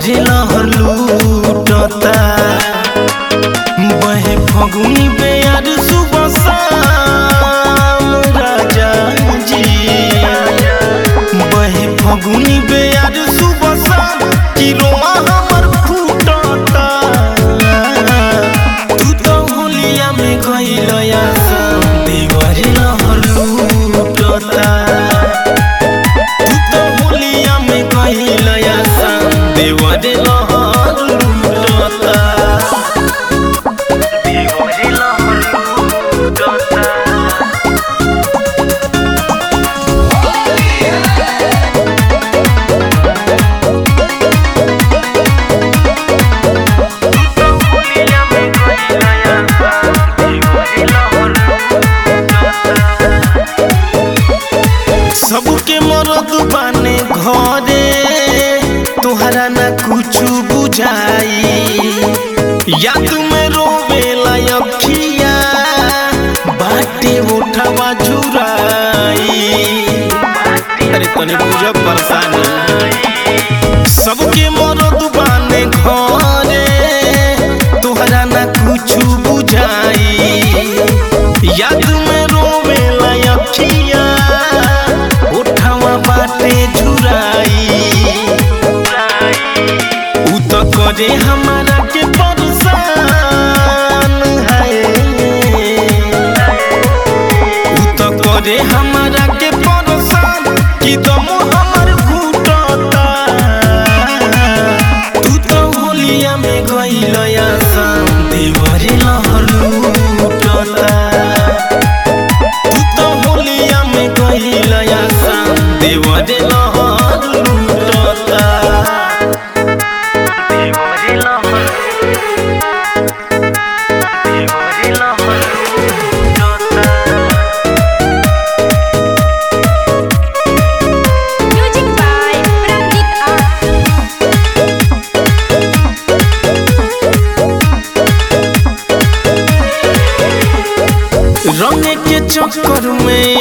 देवरे लहर लूटता बहे फगुनी बेयार सुबह शाम राजा जी बहे फगुनी बेयार सुबह शाम कि रोआ हमर फूटता तू तो होलिया में गइल आसाम देवरे लहर लूटता तू तो होलिया में गइल आसाम देवरे लहर लूटता देवरे लहर लूटता सबके मरद बाने घरे तोहरा ना कुछ बुझाई या तुम्हें रोवेला अखिया बाटे उठवा झुराई अरे तने बुझ परेशानी सबके मरद बाने घरे तोहरा ना कुछ बुझाई याद में रोवेला अखिया उठवा बाटे झुराई उ तो करे हमारा के परेशान है उ तो करे हमारा के परेशान कि दम हमर घुटता तू तो होलिया में गइल आसाम देवरे लहर लूटता तू तो होलिया में गइल आसाम देवरे लहर लूटता देवरे लहर देवरे लहर लूटता Music by Pranit Art. रंग के चक्कर में